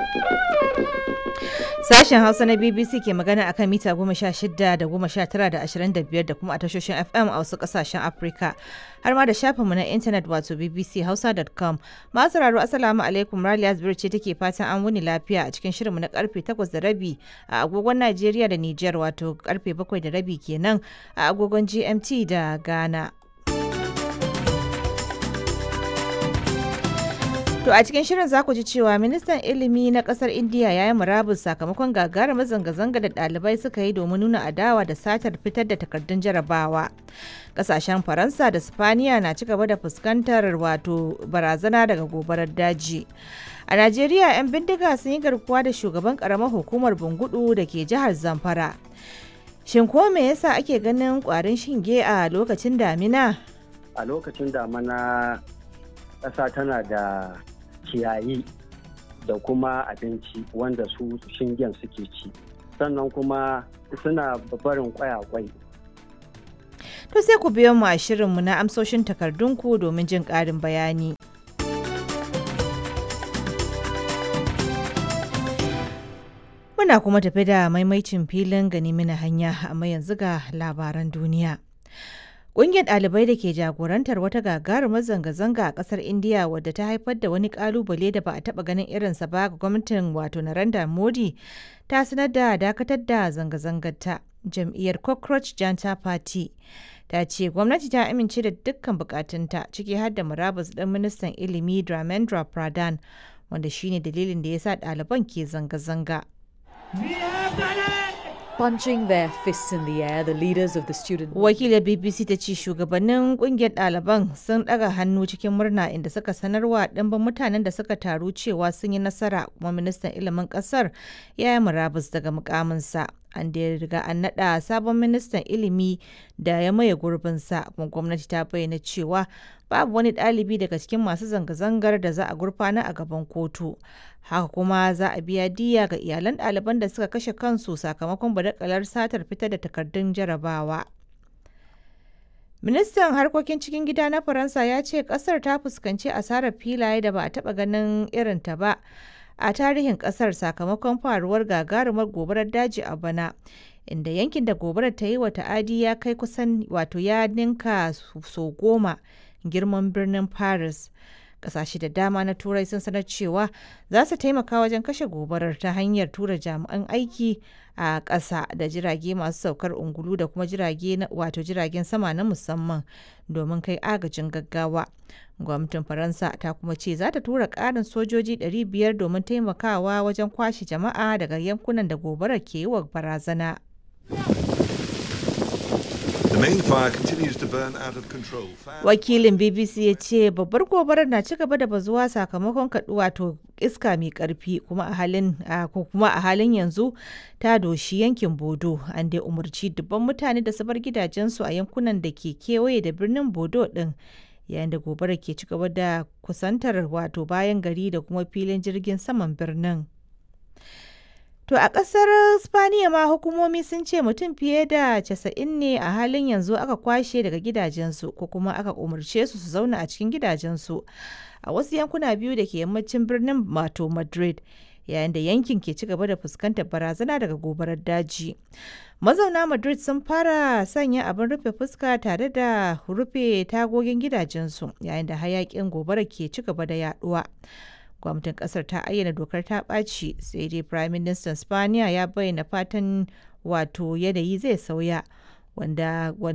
Sashen Hausa na BBC ke magana akan mita goma sha shida da goma sha tara da ashirin da biyar da kuma a tashoshin FM a wasu kasashen Afirka. Har ma da shafinmu na intanet wato bbchausa.com. Masu sauraro Assalamu alaikum Raliya Zubir ce take fatan an wuni lafiya a cikin shirinmu na karfe takwas da rabi a agogon Najeriya da Nijar wato karfe bakwai da rabi kenan a agogon GMT da Ghana. To a cikin shirin za ku ji cewa ministan ilimi na kasar Indiya ya yi murabus sakamakon gagarumar zanga-zanga da ɗalibai suka yi domin nuna adawa da satar fitar da takardun jarabawa. Kasashen Faransa da Spaniya na ci gaba da fuskantar wato barazana daga gobarar daji. A Najeriya 'yan bindiga sun yi garkuwa da shugaban karamar hukumar Bungudu da ke jihar Zamfara. Shin ko me yasa ake ganin kwarin shinge a lokacin damina? A lokacin damina ƙasa tana da ciyayi da kuma abinci wanda su shingen suke ci sannan kuma suna barin kwayakwai To sai ku biyo mu a shirinmu na amsoshin takardunku domin jin ƙarin bayani. Muna kuma tafi da maimaicin filin gani mina hanya amma yanzu ga labaran duniya. Ƙungiyar ɗalibai da ke jagorantar wata gagarumar zanga-zanga a ƙasar Indiya wadda ta haifar da wani ƙalubale da ba a taɓa ganin irinsa ba ga gwamnatin wato Narendra Modi ta sanar da dakatar da zanga-zangar ta. Jam'iyyar Cockroach Janta Party ta ce gwamnati ta amince da dukkan bukatunta ciki har da murabus ɗin ministan ilimi Dramendra Pradhan wanda shine dalilin da ya sa ɗaliban ke zanga-zanga. Punching their fists in the air, the leaders of the student Wakilar BBC ta ce shugabannin kungiyar ɗaliban sun ɗaga hannu cikin murna inda suka sanarwa ɗimbin mutanen da suka taru cewa sun yi nasara kuma ministan ilimin ƙasar ya yi murabus daga mukaminsa. An da riga an naɗa sabon ministan ilimi da ya maye gurbinsa kuma gwamnati ta bayyana cewa babu wani ɗalibi daga cikin masu zanga-zangar da za a gurfana a gaban kotu. Haka kuma za a biya diya ga iyalan ɗaliban da suka kashe kansu sakamakon badakalar satar fitar da takardun jarabawa. Ministan harkokin cikin gida na Faransa ya ce kasar ta fuskanci asarar filaye da ba a taɓa ganin irinta ba a tarihin kasar sakamakon faruwar gagarumar gobarar daji a bana. Inda yankin da gobarar ta yi wa ta'adi ya kai kusan wato ya ninka so goma girman birnin Paris. Kasashe da dama na Turai sun sanar cewa za su taimaka wajen kashe gobarar ta hanyar tura jami'an aiki a ƙasa da jirage masu saukar ungulu da kuma jirage wato jiragen sama na musamman domin kai agajin gaggawa. Gwamnatin Faransa ta kuma ce za ta tura ƙarin sojoji 500 domin taimakawa wajen kwashe jama'a daga yankunan da gobarar ke yi wa barazana. The main fire continues to burn out of control. Wakilin BBC ya ce babbar gobarar na ci gaba da bazuwa sakamakon kaɗu wato iska mai ƙarfi kuma a halin ko kuma a halin yanzu ta doshi yankin Bodo an dai umarci dubban mutane da su bar gidajensu a yankunan da ke kewaye da birnin Bodo ɗin yayin da gobarar ke ci gaba da kusantar wato bayan gari da kuma filin jirgin saman birnin. To a ƙasar Spaniya ma hukumomi sun ce mutum fiye da casa'in ne a halin yanzu aka kwashe daga gidajensu ko kuma aka umarce su su zauna a cikin gidajensu a wasu yankuna biyu da ke yammacin birnin mato Madrid yayin da yankin ke ci gaba da fuskantar barazana daga gobarar daji. Mazauna Madrid sun fara sanya abin rufe fuska tare da rufe tagogin gidajensu yayin da hayakin gobarar ke ci gaba da yaduwa. gwamnatin kasar ta ayyana dokar ta ɓaci sai dai prime minister spaniya ya bayyana fatan wato yanayi zai sauya wanda